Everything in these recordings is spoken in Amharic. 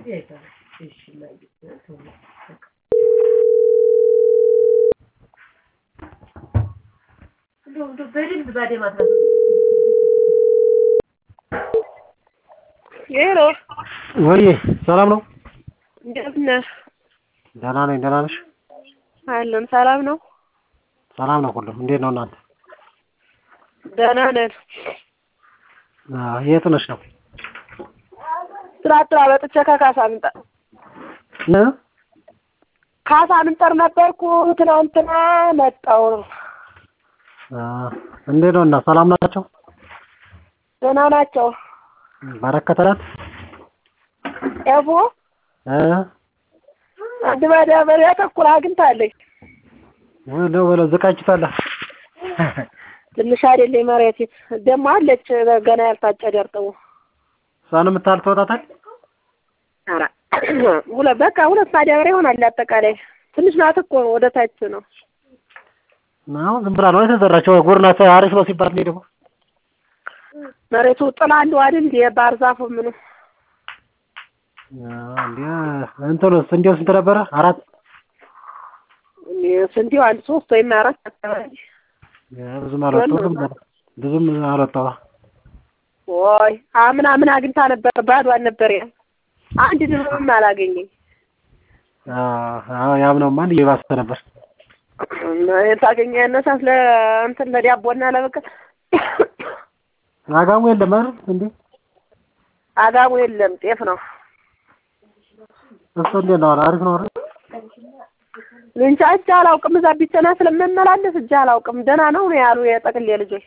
እንደዚህ አይባልም። እሺ እማዬ ተው በቃ እንደው እንደው በደንብ ባደማት ነው ሄሎ ወይ ሰላም ነው? እንደምን ነህ? ደህና ነኝ። ደህና ነሽ? አለን ሰላም ነው። ሰላም ነው ሁሉም። እንዴት ነው እናንተ? ደህና ነን። አዎ፣ የት ነሽ ነው? ስራ ጥራ መጥቼ ከካሳ ምንጠር እ ካሳ ምንጠር ነበርኩ ትናንትና መጣሁ ነው። አዎ፣ እንዴት ነው እና ሰላም ናቸው? ደህና ናቸው። በረከተላት ኤፎ እ አንድ ማዳበሪያ ተኩል አግኝታለች። ወለው ወለው ዝቃጭታለህ ትንሽ አይደለ መሬት ደግሞ አለች ገና ያልታጨደ እርጥቡ እሷን የምታህል ትወጣታል? ኧረ ሁለት በቃ ሁለት ማዳበሪያ ይሆናል አጠቃላይ ትንሽ ናት እኮ ወደ ታች ነው። አሁን ዝም ብላ ነው የተዘራቸው። ጉር ናት አሪፍ ነው ሲባል ነው ደግሞ መሬቱ ጥላ አለው አይደል የባህር ዛፉ ምኑ እንዴ እንትኑስ እንዴው ስንት ነበረ? አራት ስንዴው አንድ ሶስት ወይም አራት አካባቢ ብዙም አልወጣሁም። ብዙም አልወጣሁ። ወይ አምና ምን አግኝታ ነበር? ባዷን ነበር ያ አንድ ድርብም አላገኘኝ። አዎ ያምነውማ እንደ እየባሰ ነበር። ታገኘ ያነሳት ለእንትን ለዳቦና ለበቀል አጋሙ የለም አይደል እንዴ? አጋሙ የለም ጤፍ ነው። እሱ እንዴት ነው? አሪፍ ነው አይደል? እንጃ እጅ አላውቅም። እዛ ቢቸና ስለምመላለስ እጅ አላውቅም። ደህና ነው ነው ያሉ የጠቅሌ ልጆች።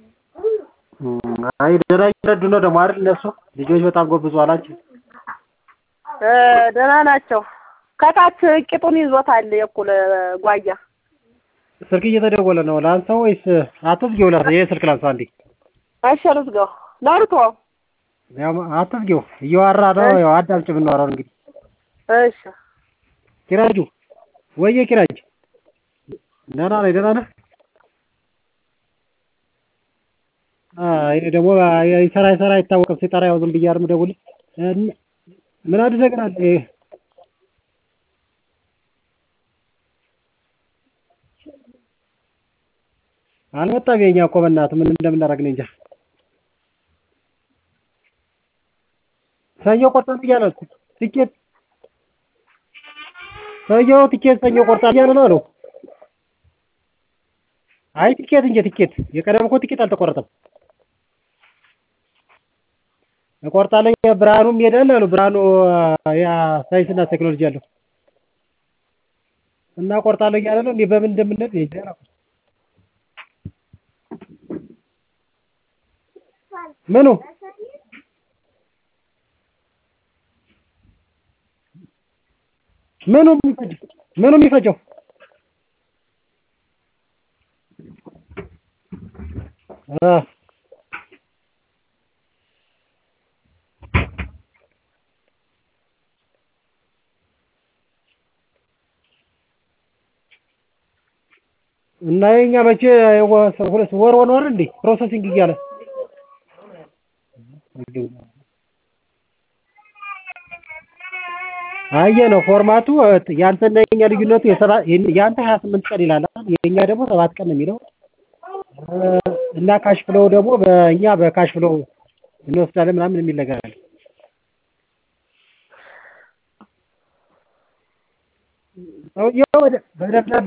አይ ደህና እየረዱ ነው ደግሞ አይደል? እነሱ ልጆች በጣም ጎብዘዋል። አንቺ እ ደህና ናቸው። ከታች ቂጡን ይዞታል የእኩል ጓያ ስልክ እየተደወለ ነው። ላንሳው ወይስ አትዝጊው? ላ ይሄ ስልክ ላንሳው አንዴ። እሺ ልዝጋው። ለርቶ ያው አትዝጊው፣ እያወራ ነው። ያው አዳምጪ የምናወራው እንግዲህ። እሺ ኪራጁ ወየ ኪራጅ ደህና ነኝ። ደህና ነህ? ይሄ ደግሞ ይሰራ ይሰራ አይታወቅም። ሲጠራ ያው ዝም ብዬ አይደል የምደውልህ። ምን አዲስ ነገር አለ? አልመጣም። የኛ እኮ በእናትህ ምን እንደምናደርግ ነው እንጃ። ሰኞ ቆርጠን እያለ ትኬት ሰውየው ትኬት ሰኞ ቆርጣል እያለ ነው አለው። አይ ትኬት እንጂ ትኬት የቀደም እኮ ትኬት አልተቆረጠም። እቆርጣለሁ ብርሃኑም ይሄዳል አሉ። ብርሃኑ ያ ሳይንስና ቴክኖሎጂ አለው እና እቆርጣለሁ እያለ ነው። እንዴ በምን እንደምንሄድ እንጃ አላውቅም። ምኑ ምኑ የሚፈጀው ምኑ የሚፈጀው እ እና የኛ መቼ ሁለት ወር ሆኗል እንዴ ፕሮሰሲንግ እያለ አየ ነው ፎርማቱ። ያንተና የኛ ልዩነቱ የሰባ ያንተ ሀያ ስምንት ቀን ይላል የኛ ደግሞ ሰባት ቀን ነው የሚለው እና ካሽ ፍሎው ደግሞ በእኛ በካሽ ፍሎው እንወስዳለን ምናምን የሚል ነገር አለ። ሰውየው በደብዳቤ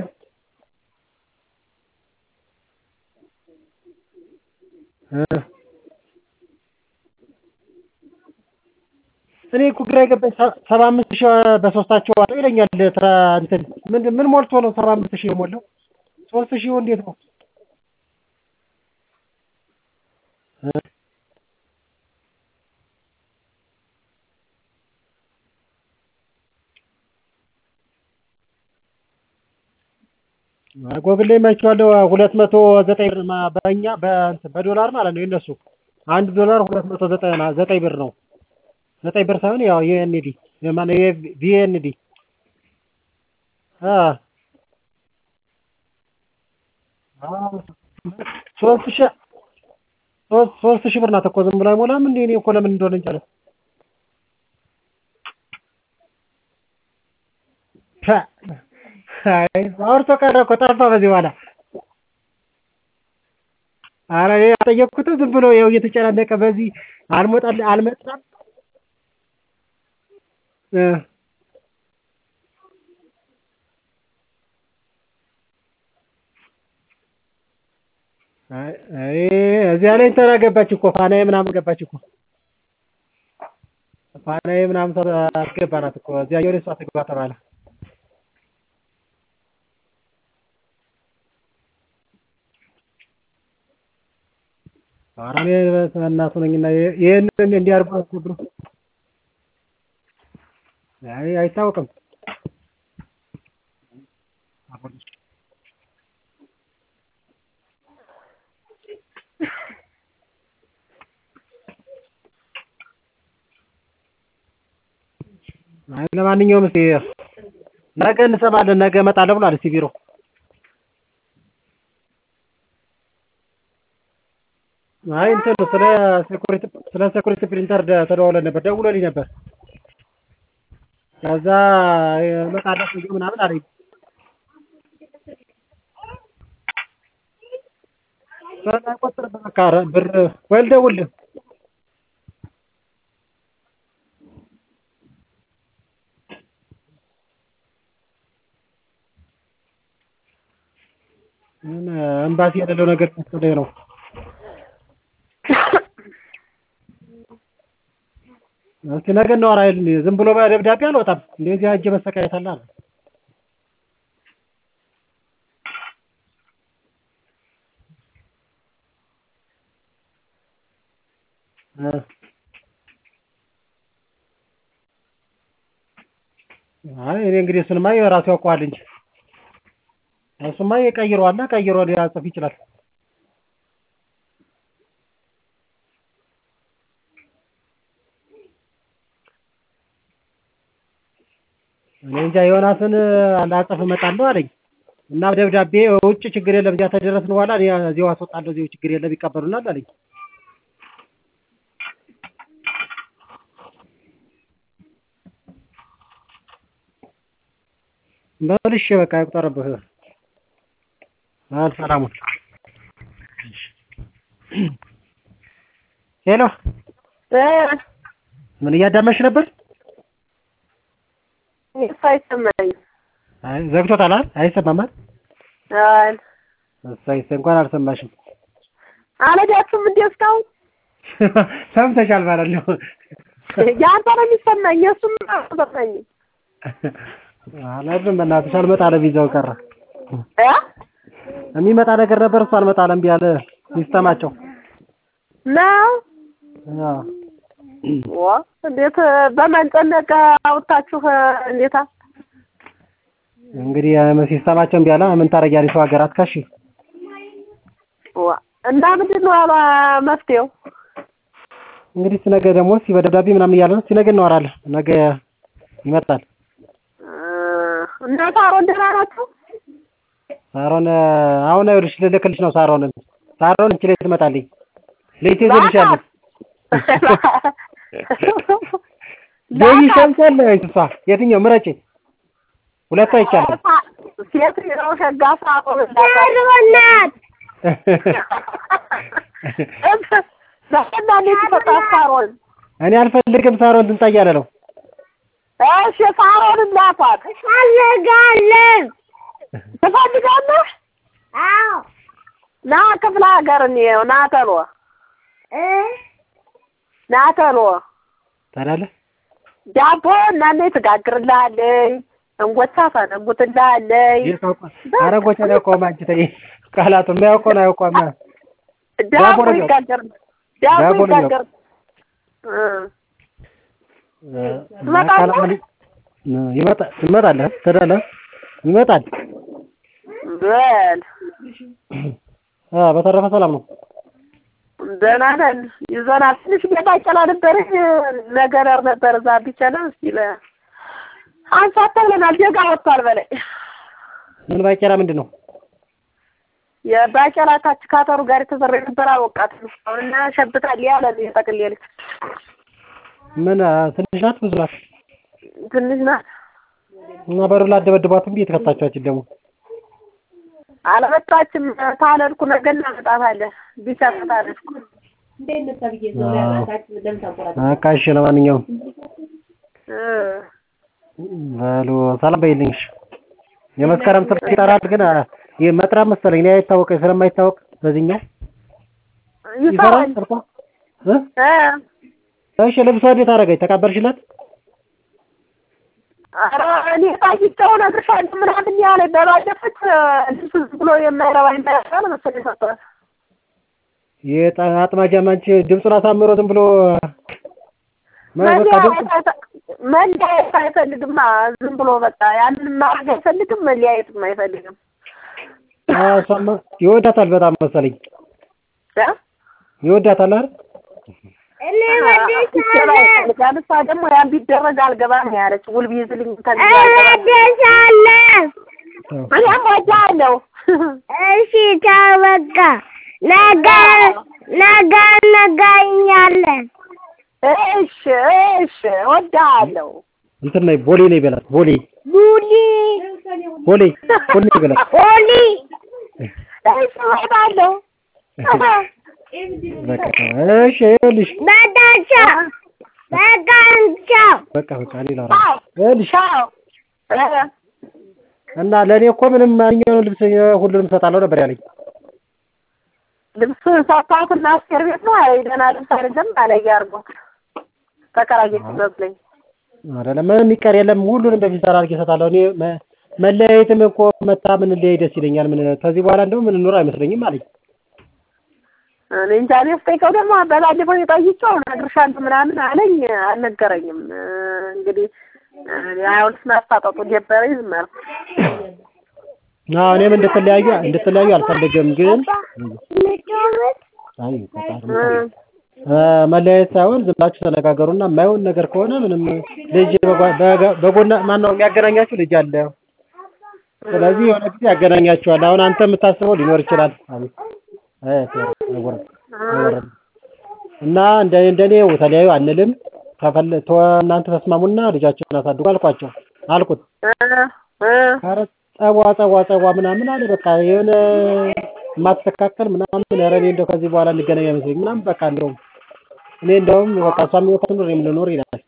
እኔ እኮ ግራ የገባኝ ሰባ አምስት ሺህ በሶስታቸው አለው ይለኛል። ትራ እንትን ምን ምን ሞልቶ ነው ሰባ አምስት ሺህ የሞላው? ሶስት ሺህ እንዴት ነው? ጎግል ላይ አይቼዋለሁ። ሁለት መቶ ዘጠኝ ብር በእኛ በዶላር ማለት ነው የእነሱ አንድ ዶላር ሁለት መቶ ዘጠና ዘጠኝ ብር ነው። ዘጠኝ ብር ሳይሆን ያው የኤንዲ ማነው የቪኤንዲ ሶስት ሺህ ሶስት ሺህ ብር ናት እኮ ዝም ብሎ አይሞላም እንዴ? እኔ እኮ ለምን እንደሆነ እንጃ አይ አውርቶ ቀረ እኮ ጠፋ በዚህ በኋላ ኧረ እኔ አልጠየቅኩትም ዝም ብሎ ይኸው እየተጨናነቀ በዚህ አልመጣልህ አልመጣም እ አይ አይ እዚያ ላይ እንትና ገባች እኮ ፋናዬ ምናምን ገባች እኮ ፋናዬ ምናምን ሰው አስገባናት እኮ እዚያኛው ላይ እሷ ትግባ ተባለ ኧረ እኔ እናቱ ነኝና ይሄንን እንዲህ አድርጎ አስገብሮ አይ አይታወቅም አይ ለማንኛውም እስኪ ነገ እንሰማለን ነገ እመጣለሁ ብሏል እስኪ ቢሮ አይ እንትን ስለ ሴኩሪቲ ስለ ሴኩሪቲ ፕሪንተር ተደዋውለን ነበር ደውሎልኝ ነበር ከዛ እመጣለሁ ሰውዬው ምናምን አለኝ አይቆጥርም በቃ ብር ወይ ልደውልልህ ምን ኤምባሲ የሌለው ነገር መሰለኝ ነው እስኪ ነገ እናወራ አይደል ዝም ብሎ በደብዳቤ አልወጣም እንደዚህ ሄጄ መሰቃየት አለ አለ አይ እኔ እንግዲህ እሱንማ የራሱ ያውቀዋል እንጂ እሱማ የቀይረዋልና ቀይሮ ሊያጽፍ ይችላል እኔ እንጃ ዮናስን ላጽፍ እመጣለሁ አለኝ እና ደብዳቤ ውጭ ችግር የለም እዚያ ተደረስን በኋላ እኔ እዚያው አስወጣለሁ እዚያው ችግር የለም ይቀበሉናል አለኝ በል እሺ በቃ ይቁጠርብህ በል ሰላሙን ሄሎ እ ምን እያዳመጥሽ ነበር እሱ አይሰማኝም። አይ ዘግቶታል አይደል አይሰማም አይደል አይ እሰይ እንኳን አልሰማሽም አልሄዳችሁም እንዴ እስካሁን? ሰምተሻል ማለት ነው ያንተ ነው የሚሰማኝ የእሱም አይሰማኝም። አላዝም በእናትሽ አልመጣ አለ ቪዛው ቀረ እ የሚመጣ ነገር ነበር እሱ አልመጣ አለ እምቢ አለ ሲስተማቸው ነው አዎ ዋ እንዴት በመንጨነቅ አውጥታችሁ እንዴታ እንግዲህ ሲስተማቸው እምቢ አለ ምን ታደርጊያለሽ ሰው ሀገር አትካሺ ዋ እና ምንድን ነው ያለ መፍትሄው? እንግዲህ እስኪ ነገ ደግሞ እስኪ በደብዳቤ ምናምን እያለ ነው እስኪ ነገ እናወራለን ነገ ይመጣል እና ሳሮን ደህና ናችሁ? ሳሮን አሁን ይኸውልሽ ልልክልሽ ነው ሳሮንን ሳሮን እንቺ ላይ ትመጣልኝ ልጅ ትይዝልሻለች ቤቢ ሸምሰል እሷ የትኛው ምረጪ ሁለቱ አይቻልም ሴት ነው ሸጋ ሳሮን እንዳት ለቀና ልጅ ሳሮን እኔ አልፈልግም ሳሮን ትምጣ እያለ ነው እሺ ሳሮን እንዳቷት ፈልጋለን። ትፈልጋለህ? አዎ ና ክፍለ ሀገር እንየው ና ተሎ እ ና ተሎ ታዲያለህ ዳቦ እናኔ ትጋግርልሃለኝ እንጎቻ ፈነጉትልሃለኝ አረጎች አላውቀውም አንቺ ተይ ቃላቱ የሚያውቀውን አያውቀውም ዳቦ ነው ይጋገር ዳቦ ዳቦ ነው ይጋገር እ ትመጣለህ ይመጣ ትመጣለህ ትሄዳለህ ይመጣል በል አ በተረፈ ሰላም ነው ደህና ነን ይዘናል ትንሽ ቤት አጨላ ነበረኝ ነገር ነበር እዛ ቢቸና እስኪ ለ አንሳተ ብለናል ዜጋ ወጥቷል በላይ ምን ባቄላ ምንድን ነው የባቄላ ታች ካተሩ ጋር የተዘራ የነበረ አወቃት ነው አሁንና ሸብታል ያለ የጠቅልልት ምን አ፣ ትንሽ ናት ብዙ ናት ትንሽ ናት እና በሩ ላደበድቧትም ቤት ከታቻችን ደግሞ አልመጣችም። ታለልኩ ነገ እናመጣታለን። ቢሰጥ ታለልኩ እንዴት ነው ተብዬ ነው ያላታችሁ ለምን ታቆራጣ በቃ እሺ ለማንኛውም እ በሉ ሰላም በይልኝ እሺ የመስከረም ስልክ ይጠራል ግን አ- ይህ መጥራት መሰለኝ እኔ አይታወቀኝ ስለማይታወቅ በዚህኛው ይሰራል ይሰራል። ስልኳ እ እ እሺ ልብሷ እንዴት አደረገች ተቀበልሽላት ኧረ እኔ ጠይቄው እነግርሻለሁ ምናምን ያለ በባለፈት ልብስ ዝም ብሎ የማይረባ የማይረባ መሰለኝ ሰጥቷል። የጣ- አጥማጃም አንቺ ድምፁን አሳምሮ ዝም ብሎ ማ- በቃ ድምፁ መለያየት አይፈ- መለያየት አይፈልግማ። ዝም ብሎ በቃ ያንን ማድረግ አይፈልግም፣ መለያየትም አይፈልግም። አ፣ እሷማ ይወዳታል በጣም መሰለኝ እ? ይወዳታል አይደል እኔ ሲሰራ ወድሻለሁ ይፈልጋል። እሷ ደግሞ ያን ቢደረግ አልገባም ነው ያለች። ውል ቢይዝልኝ ከዚህ አልገባም። እወድሻለሁ እኔም ወዳለሁ። እሺ ተው በቃ ነገ ነገ እንገናኛለን እሺ እሺ ወዳለሁ። እንትን ነይ ቦሌ ነይ በላት ቦሌ ቡሊ ቦሌ ቦሌ ነይ በላት ኦሊ እሺ ወዳለሁ። በቃ እሺ ይኸውልሽ በቃቸው በቃቸው በቃ በቃ እኔ ላውራ ይኸውልሽ ቻው እ እና ለእኔ እኮ ምንም ማንኛውንም ልብስ ሁሉንም እሰጣለሁ ነበር ያለኝ ልብስ ሰፋትና አስቴር ቤት ነው። አይ ደህና ልብስ አይደለም አለኝ አድርጎት ተከራየች መስለኝ። አይደለም ምንም የሚቀር የለም ሁሉንም በፊት ሰራ አድርጌ እሰጣለሁ እኔ መ- መለያየትም እኮ መታ ምን ለያይ ደስ ይለኛል ምን ከዚህ በኋላ እንደው ምን ኑሮ አይመስለኝም አለኝ እኔ እንጃ እኔ ስጠይቀው ደግሞ በባለፈው የጠይቄው እነግርሻለሁ ምናምን አለኝ። አልነገረኝም። እ እንግዲህ አሁን ስናስታጠጡ ጀበረኝ ዝም አልኩ። አዎ እኔም እንድትለያዩ እንድትለያዩ አልፈልግም ግን አይ ፈጣሪ እ እ መለያየት ሳይሆን ዝም ብላችሁ ተነጋገሩና የማይሆን ነገር ከሆነ ምንም ልጅ በጓ- በጋ- በጎና ማነው የሚያገናኛችሁ ልጅ አለ ስለዚህ የሆነ ጊዜ ያገናኛችኋል አሁን አንተ የምታስበው ሊኖር ይችላል አቤት አይ ቴር አይወርድ አይወርድ እና እንደ እንደኔ ተለያዩ አንልም ከፈለ ተወ እናንተ ተስማሙና ልጃችሁን አሳድጉ አልኳቸው አልኩት እ እ ኧረ ጸቧ ጸቧ ጸቧ ምናምን አለ በቃ የሆነ የማትስተካከል ምናምን ኧረ እኔ እንደው ከዚህ በኋላ እንገናኝ አይመስለኝም ምናምን በቃ እንደውም እኔ እንደውም በቃ እሷም ህይወት ትኑር እኔም ልኖር ይላል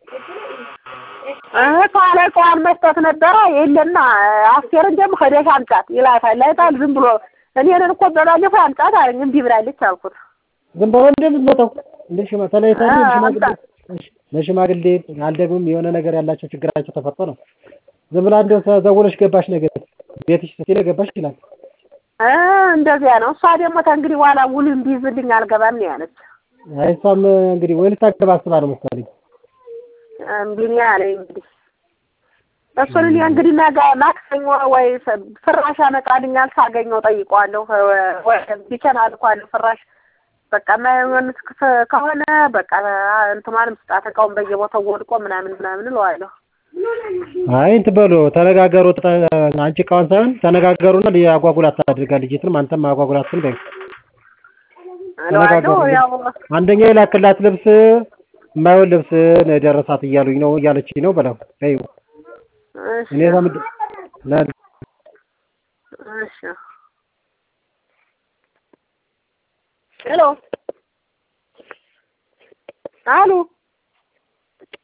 እ ካለቃዋን መስጠት ነበረ የለና አስቴርን ደግሞ ሄደሽ አምጫት ይላታል። አይታል ዝም ብሎ እኔንን እኮ በባለፈው አምጫት አለኝ እምቢ ብላለች አልኩት። ዝም ብሎ እንደምትመጣው እንደ ሽማ ተለይተን አዎ፣ ለሽማግሌ አምጣ። እሺ፣ ለሽማግሌ አልደግምም የሆነ ነገር ያላቸው ችግራቸው ተፈርጦ ነው ዝም ብላ እንደው ተዘውለሽ ገባሽ ነገር ቤትሽ ስትይ ገባሽ ይላል እ እንደዚያ ነው። እሷ ደግሞ ተንግዲህ በኋላ ውል እንዲይዝልኝ አልገባም ነው ያለች። አይ እሷም እንግዲህ ወይ ልታገባ አስባ ነው መሰለኝ እምቢ ነው ያለኝ እንግዲህ እሱን እኔ እንግዲህ ነገ ማክሰኞ ወይ ፍ- ፍራሽ ያመጣልኛል ሳገኘው ጠይቀዋለሁ። እ- ወይ ቢቸን አልኳለሁ ፍራሽ በቃ የማይሆን ከ- ከሆነ በቃ እንትኗንም ስጣት እቃውን በየቦታው ወድቆ ምናምን ምናምን እለዋለሁ። አይ እንትን በሉ ተነጋገሩ ተ- አንቺ እቃዋን ሳይሆን ተነጋገሩና አጓጉል አታድርጋ ልጅትንም አንተም አጓጉል አትል በይ እለዋለሁ ተነጋገሩ ያው አንደኛ የላክላት ልብስ የማይሆን ልብስ ነው የደረሳት እያሉኝ ነው እያለችኝ ነው በለው በይው እሺ እኔ ከምድ ለ- እሺ ሄሎ አሉ